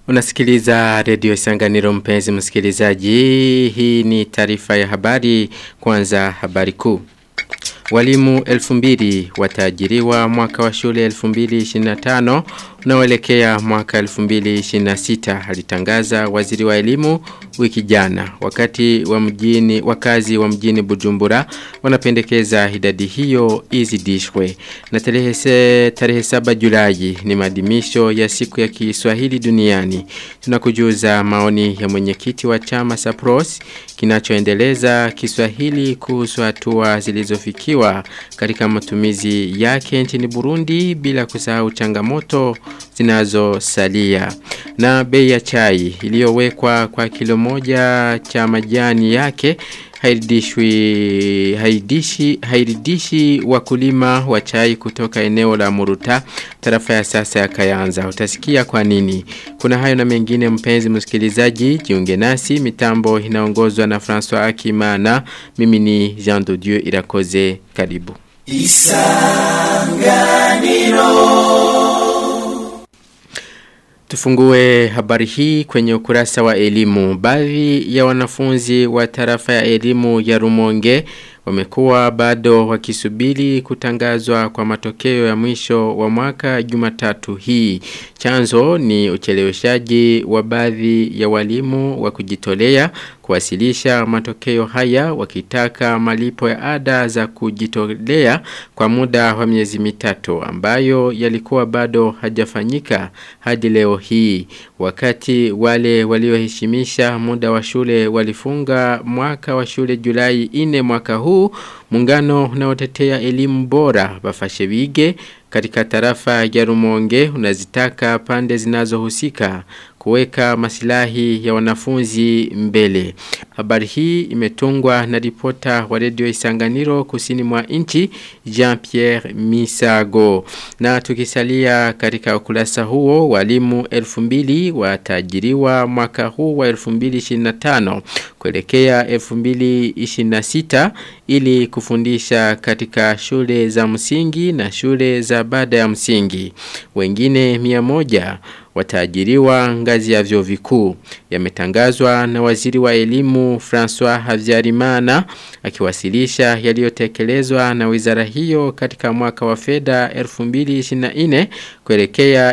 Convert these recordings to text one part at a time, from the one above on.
Unasikiliza redio Isanganiro mpenzi msikilizaji. Hii ni taarifa ya habari kwanza habari kuu. Walimu 2000 wataajiriwa mwaka wa shule 2025 unaoelekea mwaka 2026 alitangaza waziri wa elimu wiki jana wakati wa mjini wakazi wa mjini Bujumbura wanapendekeza idadi hiyo izidishwe na tarehe tarehe 7 Julai ni maadhimisho ya siku ya Kiswahili duniani tunakujuza maoni ya mwenyekiti wa chama Sapros kinachoendeleza Kiswahili kuhusu hatua zilizofikiwa katika matumizi yake nchini Burundi bila kusahau changamoto zinazosalia na bei ya chai iliyowekwa kwa kilo moja cha majani yake haidishwi haidishi haidishi wakulima wa chai kutoka eneo la Muruta tarafa ya sasa ya Kayanza utasikia kwa nini kuna hayo na mengine mpenzi msikilizaji jiunge nasi mitambo inaongozwa na François Akimana mimi ni Jean de Dieu Irakoze karibu Isanganiro Tufungue habari hii kwenye ukurasa wa elimu. Baadhi ya wanafunzi wa tarafa ya elimu ya Rumonge wamekuwa bado wakisubiri kutangazwa kwa matokeo ya mwisho wa mwaka Jumatatu hii. Chanzo ni ucheleweshaji wa baadhi ya walimu wa kujitolea kuwasilisha matokeo haya wakitaka malipo ya ada za kujitolea kwa muda wa miezi mitatu ambayo yalikuwa bado hajafanyika hadi leo hii wakati wale walioheshimisha muda wa shule walifunga mwaka wa shule Julai 4 mwaka huu muungano unaotetea elimu bora bafashe bige katika tarafa ya Rumonge unazitaka pande zinazohusika kuweka masilahi ya wanafunzi mbele. Habari hii imetungwa na ripota wa redio Isanganiro kusini mwa nchi Jean-Pierre Misago. Na tukisalia katika ukurasa huo walimu 2000 watajiriwa mwaka huu wa 2025 kuelekea 2026 ili kufundisha katika shule za msingi na shule za baada ya msingi. Wengine 100 wataajiriwa ngazi ya vyuo vikuu yametangazwa na waziri wa elimu François Havyarimana akiwasilisha yaliyotekelezwa na wizara hiyo katika mwaka wa fedha 2024 kuelekea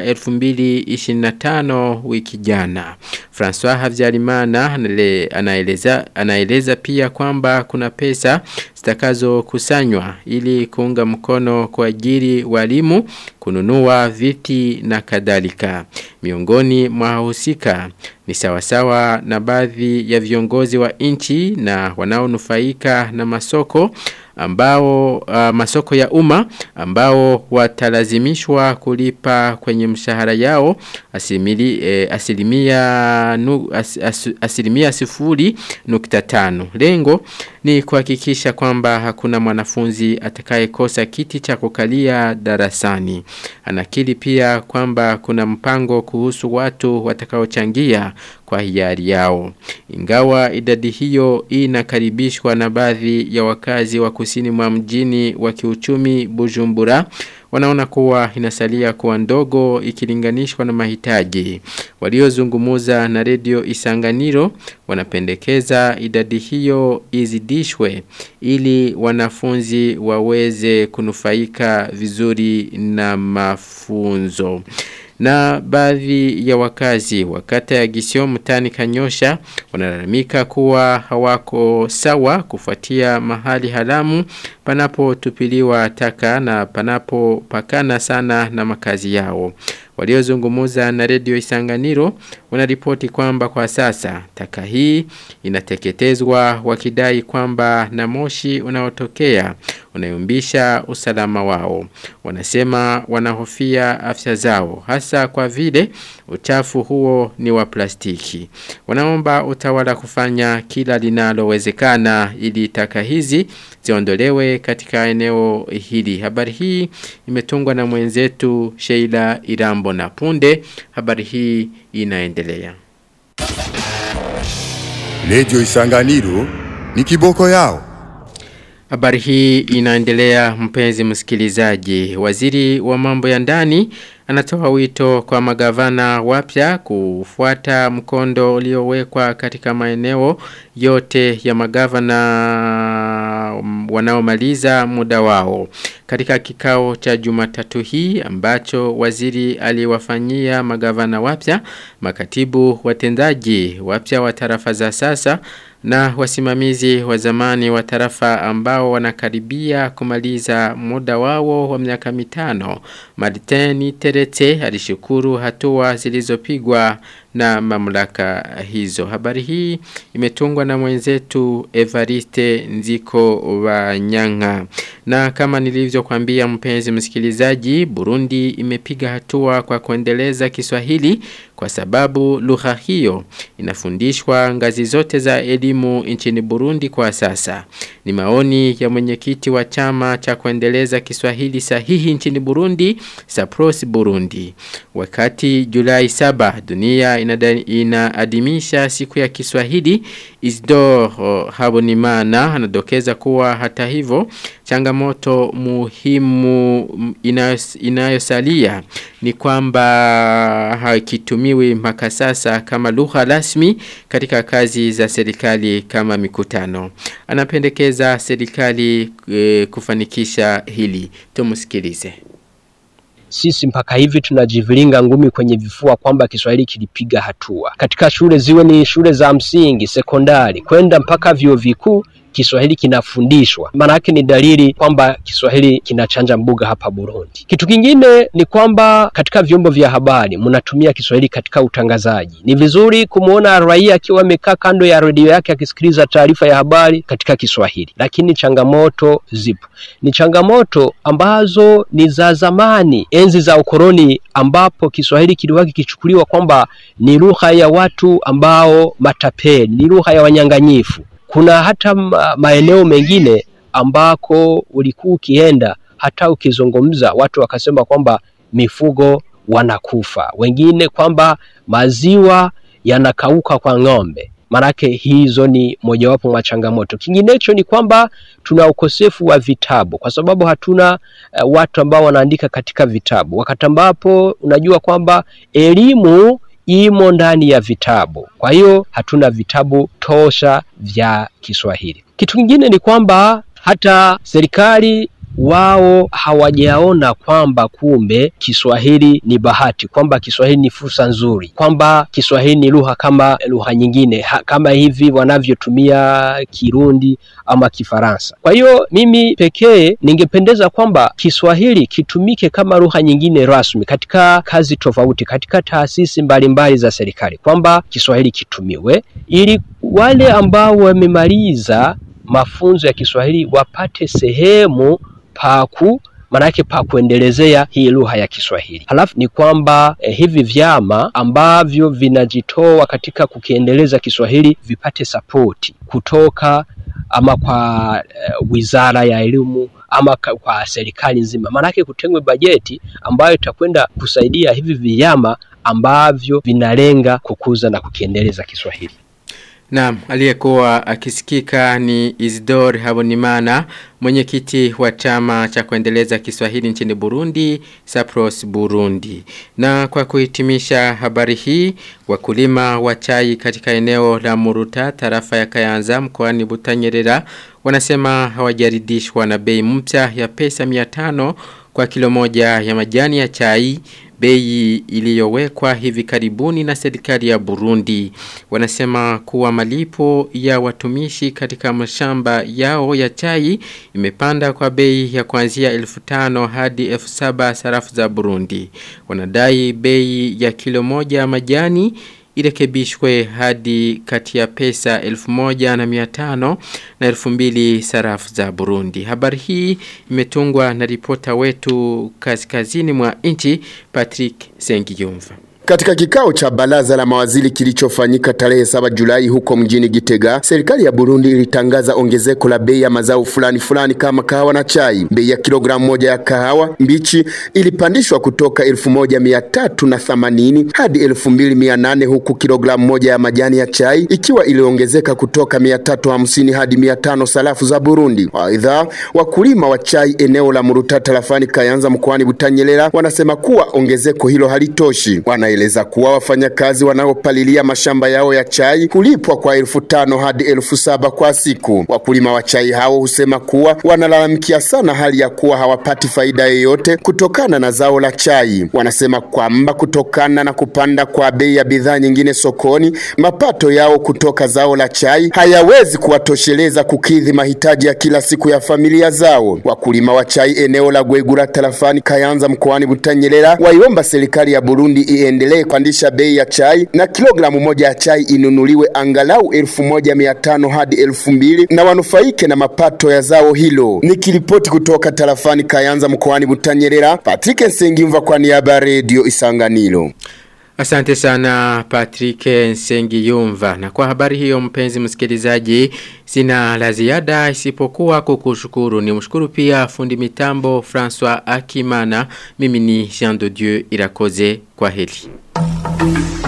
2025 wiki jana. François Havyarimana anaeleza anaeleza pia kwamba kuna pesa zitakazo kusanywa ili kuunga mkono kwa ajili walimu kununua viti na kadhalika. Miongoni mwa husika ni sawasawa na baadhi ya viongozi wa nchi na wanaonufaika na masoko ambao uh, masoko ya umma ambao watalazimishwa kulipa kwenye mshahara yao asimili, eh, asilimia nu, as, as, asilimia sifuri nukta tano. Lengo ni kuhakikisha kwamba hakuna mwanafunzi atakayekosa kiti cha kukalia darasani. Anakili pia kwamba kuna mpango kuhusu watu watakaochangia kwa hiari yao. Ingawa idadi hiyo inakaribishwa na baadhi ya wakazi wa kusini mwa mjini wa kiuchumi Bujumbura wanaona kuwa inasalia kuwa ndogo ikilinganishwa na mahitaji. Waliozungumuza na redio Isanganiro wanapendekeza idadi hiyo izidishwe ili wanafunzi waweze kunufaika vizuri na mafunzo na baadhi ya wakazi wakata ya gisio mtani kanyosha wanalalamika kuwa hawako sawa kufuatia mahali haramu panapo tupiliwa taka na panapo pakana sana na makazi yao. Waliozungumuza na redio Isanganiro wanaripoti kwamba kwa sasa taka hii inateketezwa wakidai kwamba na moshi unaotokea unayumbisha usalama wao. Wanasema wanahofia afya zao hasa kwa vile uchafu huo ni wa plastiki. Wanaomba utawala kufanya kila linalowezekana ili taka hizi ziondolewe katika eneo hili. Habari hii imetungwa na mwenzetu Sheila Irambo na punde. Habari hii inaendelea. Radio Isanganiro ni kiboko yao. Habari hii inaendelea mpenzi msikilizaji. Waziri wa mambo ya ndani anatoa wito kwa magavana wapya kufuata mkondo uliowekwa katika maeneo yote ya magavana wanaomaliza muda wao. Katika kikao cha Jumatatu hii ambacho waziri aliwafanyia magavana wapya, makatibu watendaji wapya wa tarafa za sasa na wasimamizi wa zamani wa tarafa ambao wanakaribia kumaliza muda wao wa miaka mitano. Martini Terete alishukuru hatua zilizopigwa na mamlaka hizo. Habari hii imetungwa na mwenzetu Evariste Nziko wa Nyanga. Na kama nilivyokuambia mpenzi msikilizaji, Burundi imepiga hatua kwa kuendeleza Kiswahili kwa sababu lugha hiyo inafundishwa ngazi zote za elimu nchini Burundi kwa sasa. Ni maoni ya mwenyekiti wa chama cha kuendeleza Kiswahili sahihi nchini Burundi, Sapros Burundi. Wakati Julai 7 dunia inaadhimisha siku ya Kiswahili, Isdor Habonimana anadokeza kuwa hata hivyo changamoto muhimu inayosalia ni kwamba hakitumiwi mpaka sasa kama lugha rasmi katika kazi za serikali kama mikutano. Anapendekeza serikali e, kufanikisha hili. Tumusikilize. Sisi mpaka hivi tunajivilinga ngumi kwenye vifua kwamba Kiswahili kilipiga hatua katika shule, ziwe ni shule za msingi, sekondari, kwenda mpaka vyuo vikuu Kiswahili kinafundishwa. Maana yake ni dalili kwamba Kiswahili kinachanja mbuga hapa Burundi. Kitu kingine ni kwamba katika vyombo vya habari mnatumia Kiswahili katika utangazaji. Ni vizuri kumwona raia akiwa amekaa kando ya redio yake akisikiliza taarifa ya habari katika Kiswahili, lakini changamoto zipo. Ni changamoto ambazo ni za zamani, enzi za ukoloni, ambapo Kiswahili kilikuwa kikichukuliwa kwamba ni lugha ya watu ambao matapeli, ni lugha ya wanyanganyifu kuna hata maeneo mengine ambako ulikuwa ukienda hata ukizungumza watu wakasema kwamba mifugo wanakufa, wengine kwamba maziwa yanakauka kwa ng'ombe. Manake hizo ni mojawapo mwa changamoto. Kinginecho ni kwamba tuna ukosefu wa vitabu, kwa sababu hatuna uh, watu ambao wanaandika katika vitabu, wakati ambapo unajua kwamba elimu imo ndani ya vitabu. Kwa hiyo hatuna vitabu tosha vya Kiswahili. Kitu kingine ni kwamba hata serikali wao hawajaona kwamba kumbe Kiswahili ni bahati, kwamba Kiswahili ni fursa nzuri, kwamba Kiswahili ni lugha kama lugha nyingine ha, kama hivi wanavyotumia Kirundi ama Kifaransa. Kwa hiyo mimi pekee ningependeza kwamba Kiswahili kitumike kama lugha nyingine rasmi katika kazi tofauti, katika taasisi mbalimbali za serikali, kwamba Kiswahili kitumiwe ili wale ambao wamemaliza mafunzo ya Kiswahili wapate sehemu paku manake pa kuendelezea hii lugha ya Kiswahili. Halafu ni kwamba eh, hivi vyama ambavyo vinajitoa katika kukiendeleza Kiswahili vipate sapoti kutoka ama kwa eh, wizara ya elimu ama kwa serikali nzima, maanake kutengwe bajeti ambayo itakwenda kusaidia hivi vyama ambavyo vinalenga kukuza na kukiendeleza Kiswahili. Naam, aliyekuwa akisikika ni Isidore Habonimana, mwenyekiti wa chama cha kuendeleza Kiswahili nchini Burundi, Sapros Burundi. Na kwa kuhitimisha habari hii, wakulima wa chai katika eneo la Muruta, tarafa ya Kayanza mkoani Butanyerera, wanasema hawajaridhishwa na bei mpya ya pesa 500 kwa kilo moja ya majani ya chai bei iliyowekwa hivi karibuni na serikali ya Burundi. Wanasema kuwa malipo ya watumishi katika mashamba yao ya chai imepanda kwa bei ya kuanzia 1500 hadi 7000 sarafu za Burundi. Wanadai bei ya kilo moja majani irekebishwe hadi kati ya pesa 1500 na 2000 sarafu za Burundi. Habari hii imetungwa na ripota wetu kaskazini mwa nchi Patrick Sengiyumva. Katika kikao cha baraza la mawaziri kilichofanyika tarehe 7 Julai huko mjini Gitega, serikali ya Burundi ilitangaza ongezeko la bei ya mazao fulani fulani kama kahawa na chai. Bei ya kilogramu moja ya kahawa mbichi ilipandishwa kutoka 1380 hadi 2800 huku kilogramu moja ya majani ya chai ikiwa iliongezeka kutoka 350 hadi 500 sarafu za Burundi. Aidha, wakulima wa chai eneo la Muruta tarafani Kayanza mkoani Butanyerera wanasema kuwa ongezeko hilo halitoshi. Wanaeleza kuwa wafanyakazi wanaopalilia mashamba yao ya chai hulipwa kwa elfu tano hadi elfu saba kwa siku. Wakulima wa chai hao husema kuwa wanalalamikia sana hali ya kuwa hawapati faida yoyote kutokana na zao la chai. Wanasema kwamba kutokana na kupanda kwa bei ya bidhaa nyingine sokoni, mapato yao kutoka zao la chai hayawezi kuwatosheleza kukidhi mahitaji ya kila siku ya familia zao. Wakulima wa chai eneo la Gwegura tarafani Kayanza mkoani Butanyerera waiomba serikali ya Burundi iendelee kupandisha bei ya chai na kilogramu moja ya chai inunuliwe angalau elfu moja mia tano hadi elfu mbili na wanufaike na mapato ya zao hilo. Nikiripoti kutoka tarafani Kayanza mkoani Butanyerera, Patrick Nsengimva kwa niaba ya Radio Isanganiro. Asante sana Patrick Nsengi Yumva. Na kwa habari hiyo mpenzi msikilizaji, sina la ziada isipokuwa kukushukuru. Ni mshukuru pia fundi mitambo François Akimana. Mimi ni Jean de Dieu Irakoze kwa heli.